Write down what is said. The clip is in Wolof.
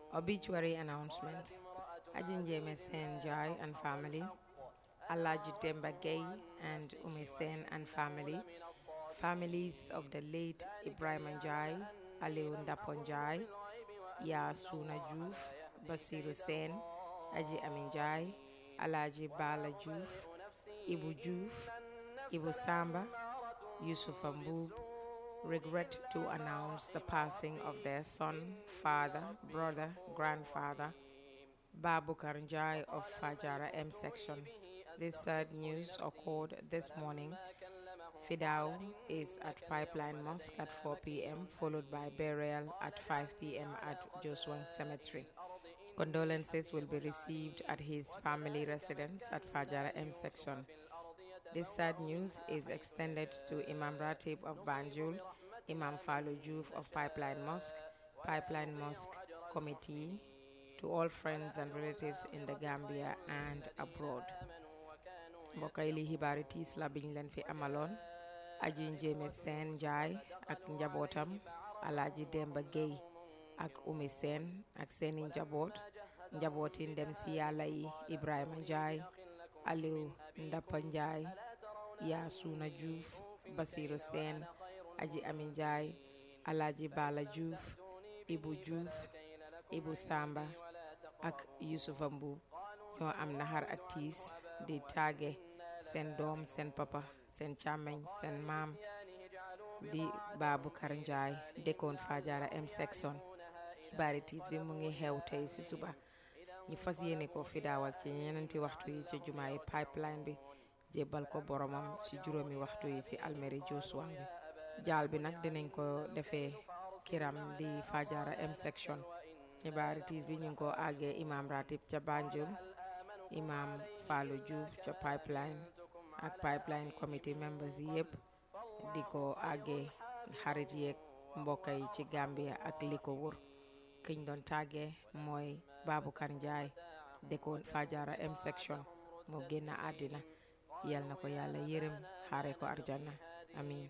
Obituary announcement. Ajinjeme Sen Jai and family. Alaji Demba Gay and Ume Sen and family. Families of the late Ibrahim Njai, Aliu Ndaponjai, Ya Suna Juf, Basiru Sen, Aji Amin Jai, Alaji Bala Juf, Ibu Juf, Ibu Samba, Yusuf Ambub, regret to announce the passing of their son, father, brother, grandfather, Babu Karanjai of Fajara M section. This sad news occurred this morning. Fidao is at Pipeline Mosque at 4 p.m., followed by burial at 5 p.m. at Joshua Cemetery. Condolences will be received at his family residence at Fajara M section. This sad news is extended to Imam Ratib of Banjul, Imam Falo Juf of Pipeline Mosque, Pipeline Mosque Committee, to all friends and relatives in the Gambia and abroad. mbokk yi li xibaari tiis la biñ leen fi amaloon aji njéeme seen njaay ak njabootam alaaji demba géy ak umi seen ak seeni njaboot njabooti ndem si yàlla yi ibrahima njaay aliw ndappa njaay yaa suuna juuf basiru seen aji ami njaay alaaji bala juuf ibu juuf ibu samba ak yusufa mbuub ñoo am naxar ak tiis di tàgge seen doom seen papa seen càmmeñ seen maam di Baboucarr Njie dëkkoon Fajara M section xibaari tiis bi mu ngi xew tey ci suba ñu fas yéene ko fi daawal ci ñeneenti waxtu yi ci jumaa yi pipeline bi jébbal ko boromam ci juróomi waxtu yi ci almeri Joshua bi jaal bi nag dinañ ko defee kiram di Fajara M section xibaari tiis bi ñu ngi ko àggee imam ratib ca Banjul imam Fallou Diouf ca pipeline ak pipeline committee members yi yëpp di ko àggee xarit yeeg mbokk yi ci Gambia ak li ko wër kiñ doon tàggee mooy Baboucarr Njie dëkkoon Fajara M section moo génn àddina yal na ko yàlla yërëm xaare ko arjana amin